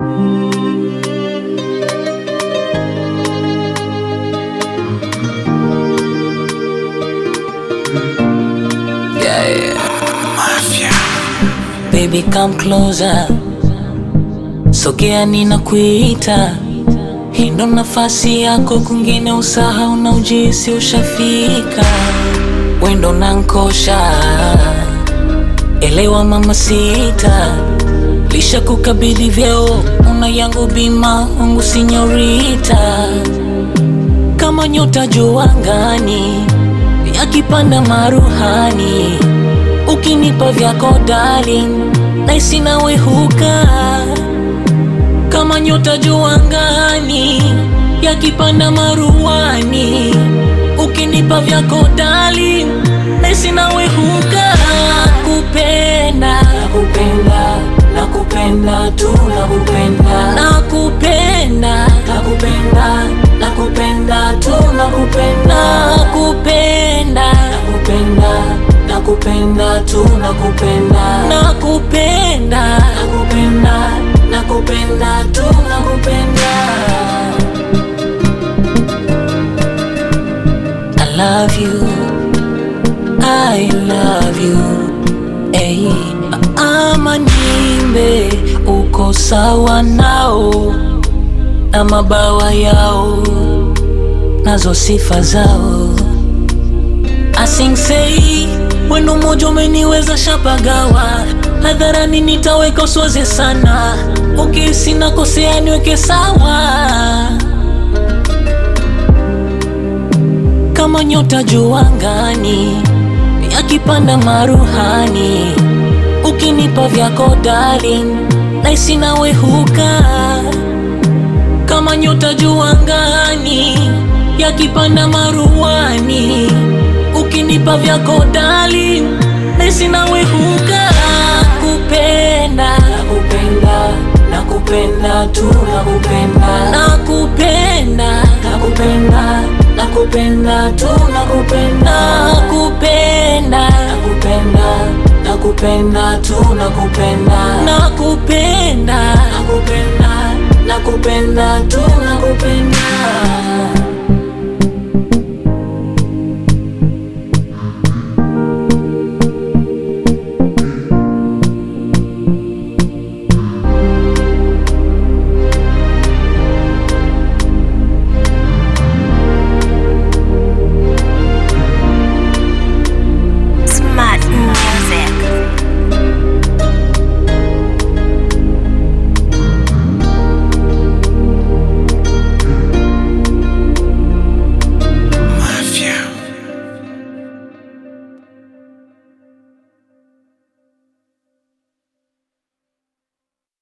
Yeah, yeah. Baby come closer, sogea ninakuita, hii ndo nafasi yako, kwingine usahau na ujisi ushafika, wendo nankosha, elewa mama sita, lisha kukabidhi vyeo, una yangu bima wangu sinyorita, kama nyota juu angani, yakipanda maruhani ukinipa vyako darling, naisi nawe huka kama nyota juu angani, yakipanda maruani. Ukinipa vyako darling, naisi nawe huka kupenda, nakupenda, nakupenda tu, nakupenda, nakupenda, nakupenda, nakupenda tu, nakupenda, nakupenda, nakupenda nakupenda tu nakupenda nakupenda nakupenda nakupenda tu nakupenda I love you I love you hey, ama nimbe uko sawa nao na mabawa yao nazo sifa zao asingsei Wendo moja umeniweza shapagawa hadharani, nitaweka uswaze sana, ukihisi nakosea niweke sawa, kama nyota juu angani, yakipanda maruhani. Ukinipa vyako darling, naisi nawe huka, kama nyota juu angani, yakipanda maruhani ukinipa vyako darling, nesi nawe huka kupenda nakupenda nakupenda tu nakupenda nakupenda nakupenda nakupenda tu nakupenda nakupenda nakupenda nakupenda tu nakupenda nakupenda nakupenda nakupenda tu